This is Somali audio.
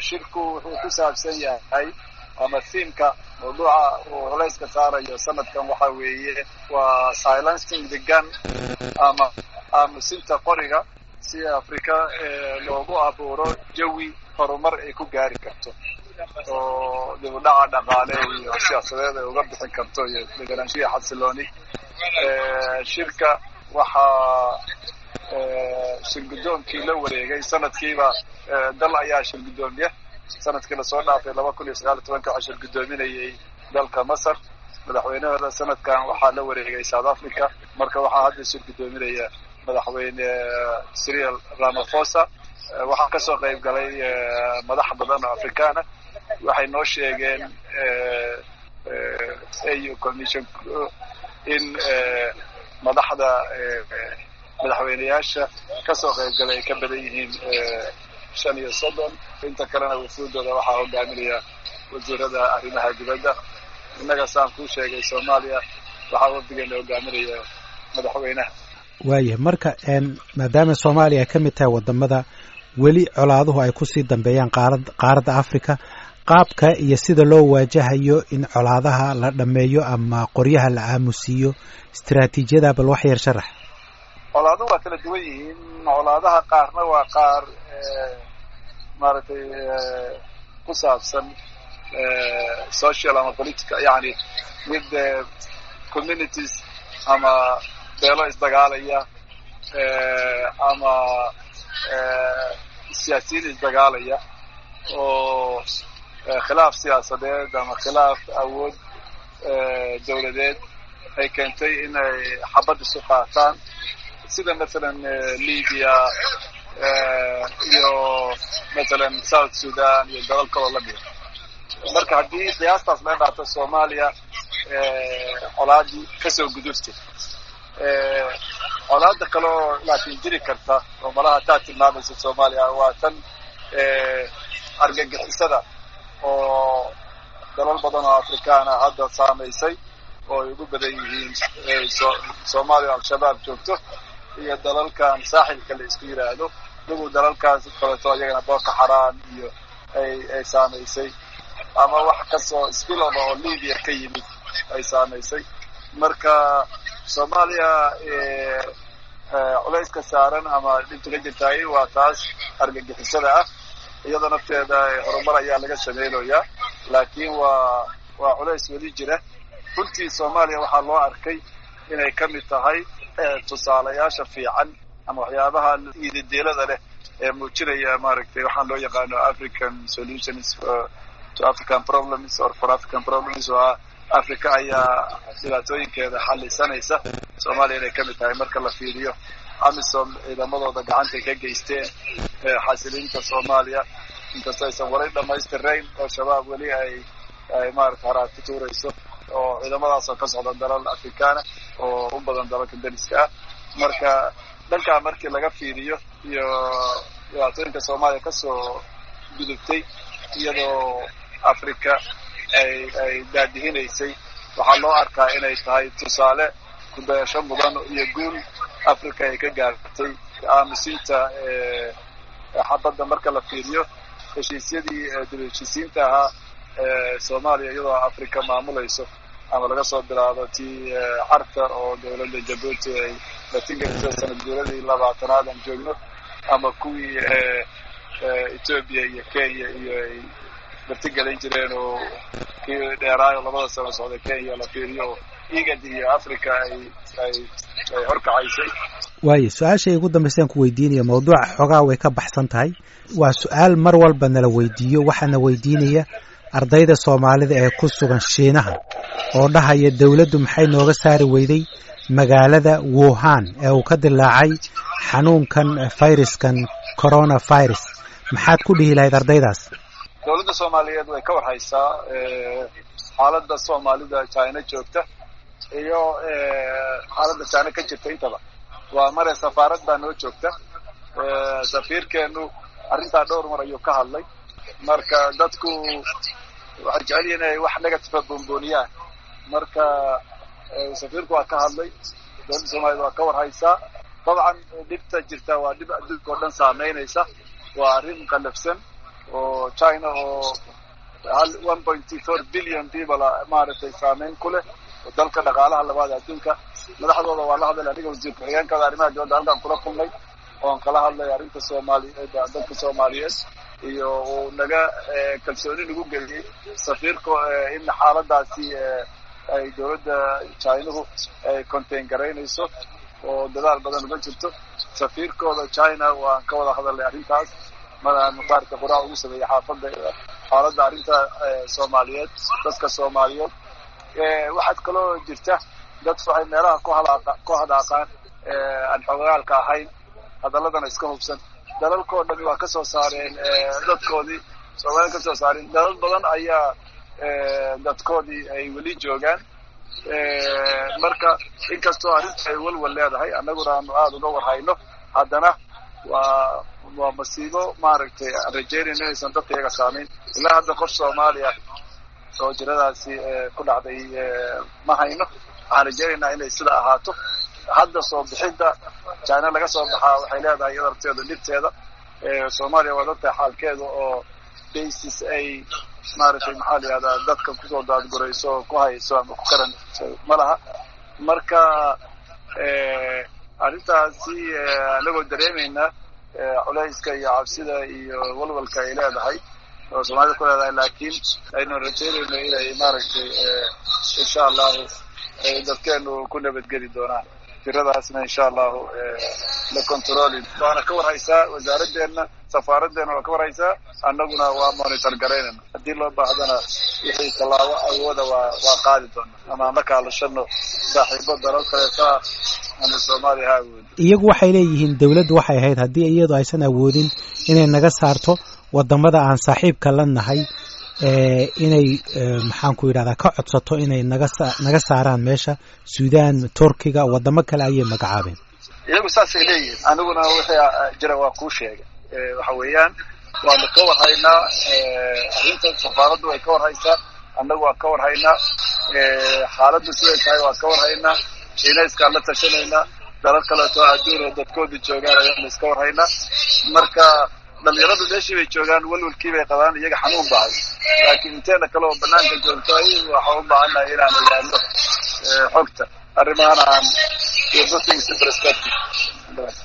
shirku wuxuu ku saabsan yahay ama thiimka mawduuca uu culayska saarayo sanadkan waxa weeye waa silencing the gun ama aamusinta qoriga si afrika loogu abuuro jawi horumar ay ku gaari karto oo dib u dhaca dhaqaale iyo siyaasadeed ay uga bixin karto iyo deganaanshiya xasilooni shirka waxaa shirgudoonkii la wareegay sanadkiiba dal ayaa shirgudoomiya sanadkii lasoo dhaafay laba kun iyo sagaal iyo tobanka waxaa shirgudoominayay dalka masar madaxweynahooda sanadkan waxaa la wareegay south africa marka waxaa hadda shirgudoominaya madaxweyne cyril ramaphosa waxaa kasoo qayb galay madax badan oo afrikaana waxay noo sheegeen au commission in madaxda madaxweyneyaasha kasoo qayb galay ay ka badan yihiin shan iyo soddon inta kalena wafuudooda waxaa hogaaminaya wasiirada arrimaha dibadda innaga saan kuu sheegay soomaaliya waxaa wafdigeena hogaaminaya madaxweynaha waayah marka maadaama soomaaliya ay ka mid tahay wadamada weli colaaduhu ay kusii dambeeyaan qaarad qaaradda africa qaabka iyo sida loo waajahayo in colaadaha la dhammeeyo ama qoryaha la aamusiiyo istaraatiijiyada bal wax yar sharax colaaduhu waa kala duwan yihiin colaadaha qaarna waa qaar maaragtay ku saabsan social ama political yani mid communities ama beelo isdagaalaya ama siyaasiyiin isdagaalaya oo khilaaf siyaasadeed ama khilaaf awood dawladeed ay keentay in ay xabad isu qaataan sida mathalan libya iyo mathalan south sudan iyo dalal kaloo lamida marka haddii qiyaastaas laga qaato soomaaliya colaadii kasoo gudubtay colaada kaloo laakiin jiri karta oo malaha taa tilmaamaysa soomaaliya waa tan argagixisada oo dalal badan oo afrikaana hadda saamaysay oo ay ugu badan yihiin soomaaliya al-shabaab joogto iyo dalalkan saaxilka la isku yidhaahdo iyagu dalalkaas kaleeto iyagana boorka xaraan iyo ay ay saamaysay ama wax kasoo spilova oo libya ka yimid ay saamaysay marka soomaaliya culayska saaran ama dhibta ka jirtaay waa taas argagixisada ah iyadoo nafteeda horumar ayaa laga sameynayaa laakiin waa waa culays weli jira runtii soomaaliya waxaa loo arkay inay ka mid tahay tusaalayaasha fiican ama waxyaabaha iidadeelada leh ee muujinaya maaragtay waxaan loo yaqaano african solutions to african problems or for african problems oo ah africa ayaa dhibaatooyinkeeda xalisanaysa soomaaliya inay ka mid tahay marka la fiiriyo amisom ciidamadooda gacantay ka geysteen xasilinta soomaaliya inkastoo aysan wali dhamaystirayn oo shabaab weli ay ay maarata haraad ku tuurayso oo ciidamadaasoo ka socda dalal afrikaana oo u badan dalalka dariska ah marka dhankaa markii laga fiiriyo iyo dhibaatooyinka soomaaliya kasoo gudubtay iyadoo africa ay ay daadihinaysay waxaa loo arkaa inay tahay tusaale kudayasho mudan iyo guul africa ay ka gaartay aamusiinta xabadda marka la fiiriyo heshiisyadii dib heshiisiinta ahaa soomaaliya iyadoo africa maamulayso ama laga soo bilaabo tii carta oo dawladda jabuuti ay latingarisay sanad guuradii labaatanaad aan joogno ama kuwii ethoobia iyo kenya iyo ay martigelin jireen oo kii dheeraayo labada sano socda kenya la fiiriyo oo igad iyo africa ay ay ay horkacaysay waayo su-aashay ugu dambaysaan ku weydiinaya mawduuca xoogaa way ka baxsan tahay waa su-aal mar walba nala weydiiyo waxaana weydiinaya ardayda soomaalida ee ku sugan shiinaha oo dhahaya dawladdu maxay nooga saari weyday magaalada wuhan ee uu ka dilaacay xanuunkan fayraskan corona virus maxaad ku dhihi lahayd ardaydaas dawladda soomaaliyeed way ka warhaysaa xaaladda soomaalida china joogta iyo xaaladda china ka jirta intaba waa mare safaarad baa noo joogta safiirkeenu arrintaa dhowr mar ayuu ka hadlay marka dadku waxay jecel yihin inay wax negativa boonbooniyaan marka safiirku waa ka hadlay dawladda soomaaliyed waa ka warhaysaa dabcan dhibta jirta waa dhib adduunka oo dhan saameynaysa waa arrin qallafsan oo china oo hal one pointy four billion people maaragtay saameyn ku leh dalka dhaqaalaha labaad adduunka madaxdooda waa la hadlay aniga wasiir ku-xigeenkada arrimaha dibadda halkaan kula kulnay oon kala hadlay arrinta soomaaliyeed dalka soomaaliyeed iyo uu naga kalsooni nagu geliyey safiirka in xaaladaasi ay dowladda chinuhu ay contain garaynayso oo dadaal badan uga jirto safiirkooda china waan ka wada hadalnay arrintaas madaan muqaarka quraac ugu sameeyey xaafadda xaaladda arrinta soomaaliyeed dadka soomaaliyeed waxaad kaloo jirta dad waxay meelaha ku halaaqa ku hadaaqaan aan xogagaalka ahayn hadaladana iska hubsan dalalkoo dhami waa ka soo saareen dadkoodii soomaaliya ka soo saareen dalal badan ayaa dadkoodii ay weli joogaan marka inkastoo arrinta ay walwal leedahay annaguna aanu aada uga warhayno haddana waa waa masiibo maaragtay aan rajeynayno inaysan dadka iyaga saamayn ilaa hadda qof soomaaliya oo jiradaasi ku dhacday ma hayno waxaan rajeynaynaa inay sida ahaato hadda soo bixidda china laga soo baxaa waxay leedahay iyada arteeda dhibteeda soomaaliya waa dadka xaalkeeda oo basis ay maaragtay maxaa la yihahdaa dadka kusoo daadgurayso oo ku hayso ama ku karan ma laha marka arrintaasi anagoo dareemayna culayska iyo cabsida iyo walwalka ay leedahay oo soomaalida ku leedahay laakiin aynu rajeynayno inay maaragtay insha allahu dadkeenu ku nabadgeli doonaan tiradaasna insha allahu la controli waana ka warhaysaa wasaaradeenna safaaraddeena waa ka warhaysaa annaguna waa monitor garaynayna haddii loo baahdana wixii tallaabo awooda waa waa qaadi doona ama aan la kaalashano saaxiibo dalal kaleeta ama soomaaliya ha awoodi iyagu waxay leeyihiin dawladdu waxay ahayd haddii iyadu aysan awoodin inay naga saarto wadamada aan saaxiibka la nahay inay maxaan ku yidhahdaa ka codsato inay naga naga saaraan meesha sudan turkiga wadamo kale ayay magacaabeen iyagu saasay leeyihiin aniguna wixii jira waa kuu sheegay waxa weeyaan waanu ka warhaynaa arrinta safaaraddu way ka warhaysaa annagu waan ka warhaynaa xaaladdu siday tahay waan ka warhaynaa shiinayskaan la tashanaynaa dalal kaleeto adduun oo dadkooda joogaan ayaanu iska warhaynaa marka dhalinyaradu meeshii bay joogaan walwalkii bay qabaan iyaga xanuun bahay laakiin inteena kale oo banaanka joogto ay waxaa u baahannahay inaan ogaano xogta arrimahana aan